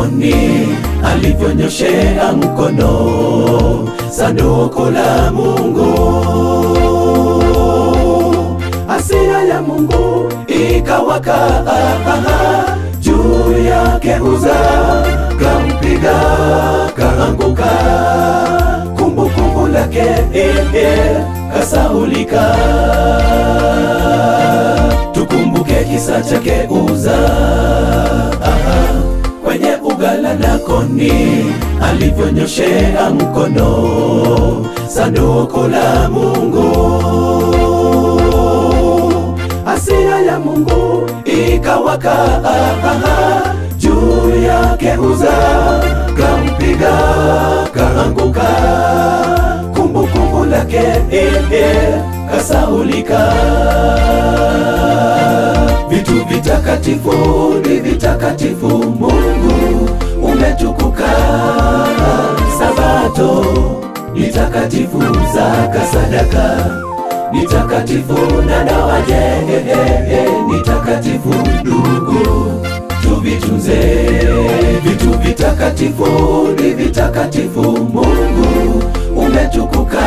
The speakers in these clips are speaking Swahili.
mlangoni alivyonyoshea mkono sanduku la Mungu. Hasira ya Mungu ikawaka juu yake, Uza kampiga kaanguka, kumbukumbu lake eh, eh, kasaulika. Tukumbuke kisa chake Uza aha, kwenye ugala na koni alivyonyoshea mkono sanduku la Mungu. Hasira ya Mungu ikawaka juu yake, Uza kampiga kaanguka, kumbukumbu lake eh, eh, kasaulika. Vitu vitakatifu ni vitakatifu, Mungu umetukuka. Sabato ni takatifu, zaka sadaka ni takatifu, na ndoa je, ni takatifu. Ndugu, tuvitunze vitu vitakatifu, ni vitakatifu, Mungu umetukuka.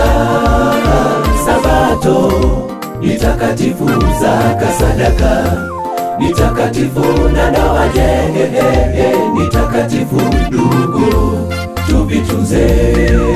Sabato ni takatifu, zaka sadaka ni takatifu, na ndoa je, ni takatifu. Ndugu, tuvitunze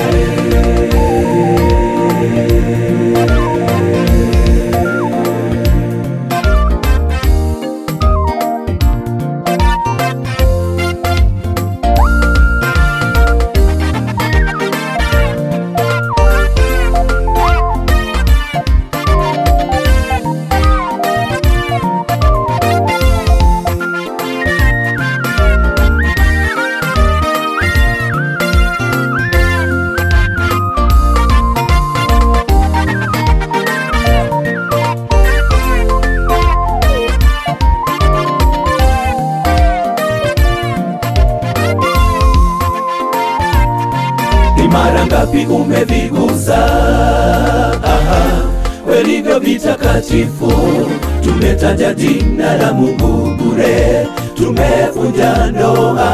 ni mara ngapi umevigusa aha, welivyo vitakatifu. Tumetaja jina la Mungu bure, tumevunja ndoa,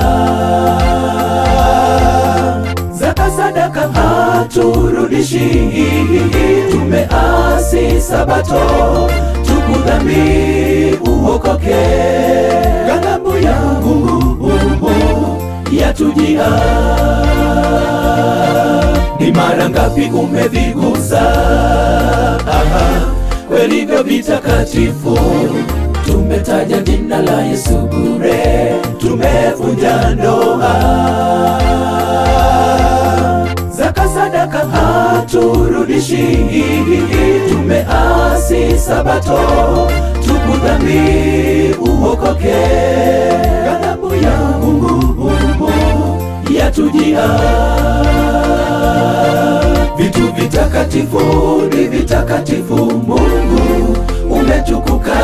zaka sadaka haturudishi, tumeasi Sabato, tubu dhambi uokoke, ghadhabu ya Mungu yatujia ni mara ngapi umevigusa aha, welivyo vitakatifu. Tumetaja jina la Yesu bure, tumevunja ndoa, zaka sadaka haturudishi, tumeasi Sabato, tubu dhambi uokoke, ghadhabu ya Mungu yatujia vitu vitakatifu ni vitakatifu, Mungu umetukuka.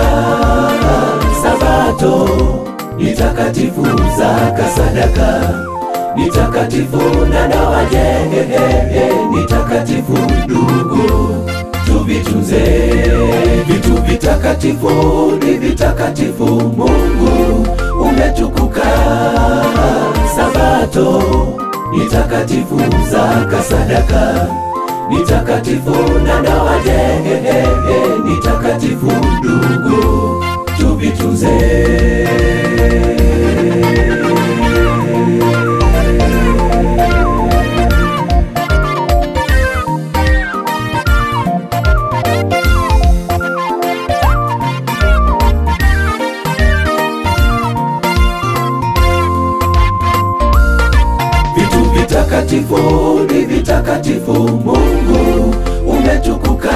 Sabato ni takatifu, zaka sadaka ni takatifu, na ndoa je, ni takatifu. Ndugu, tuvitunze vitu vitakatifu ni vitakatifu, Mungu umetukuka. Sabato ni takatifu, zaka sadaka ni takatifu, na ndoa je, ni takatifu. Ndugu, tuvitunze. vitu vitakatifu ni vitakatifu, Mungu umetukuka.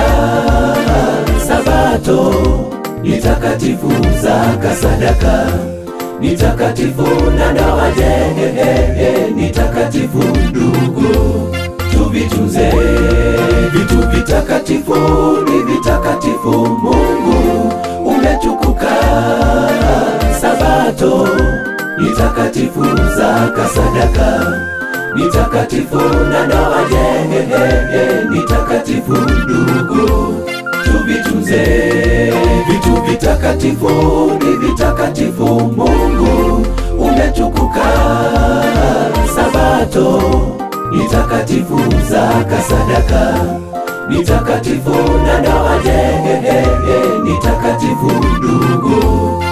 Sabato ni takatifu, zaka sadaka ni takatifu, na ndoa je, ni takatifu. Ndugu, tuvitunze vitu vitakatifu ni vitakatifu, Mungu umetukuka. Sabato ni takatifu, zaka sadaka ni takatifu, na ndoa je, ni takatifu. Ndugu, tuvitunze vitu vitakatifu ni vitakatifu, Mungu umetukuka. moto, ni takatifu zaka sadaka, ni takatifu na ndoa je, ni takatifu ndugu,